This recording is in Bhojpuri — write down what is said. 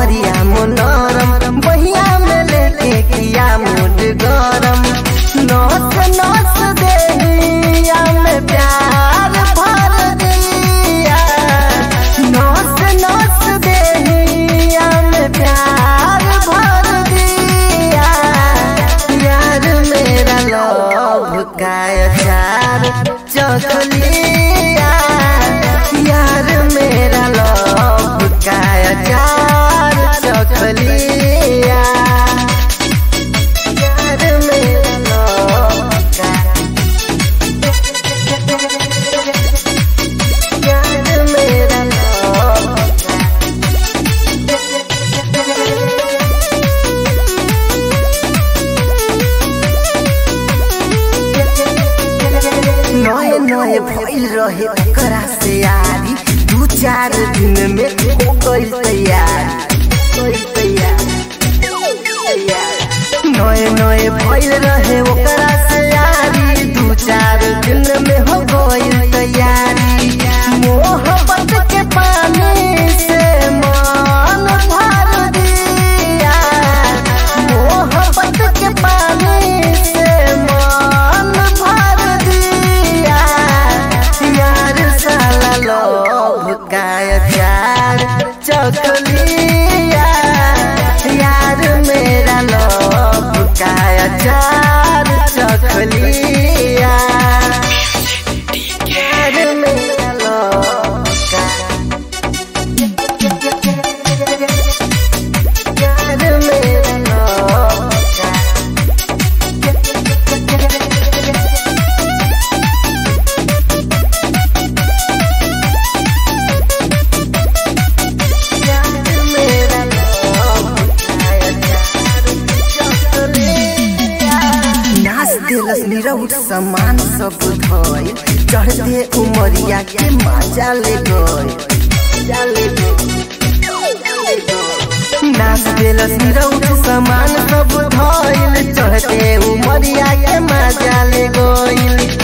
कमरिया मनोरम बहिया में लेके किया मुड गरम नौस नौस देहिया में प्यार भर दिया नौस नौस देहिया में प्यार भर दिया यार मेरा लव का अचार चखलिया यार मेरा लव का अचार चखलिया यार मेरा लव का यार मेरा लव नए नए भइल रहे ओकरा से यारी दू चार दिन में हो गइल तैयारी गइल तैयारी नए नए भइल रहे ओकरा से यारी दू चार दिन में हो गइल तैयारी मोहब्बत के पानी से मन भर दिया मोहब्बत के पानी से मन भर दिया यार साला लोभ का अचार चखलिया यार मेरा लोभ का अचार चखलिया यार मेरा लोभ का यार मेरा लोभ का यार मेरा लोभ का अचार चखलिया नाच दिलस निरौट समान सब धोय चढ़ते उमरिया के मजा ले गय नाच दिलस निरौट समान सब धोइल चढ़ते उमरिया के मजा ले गइल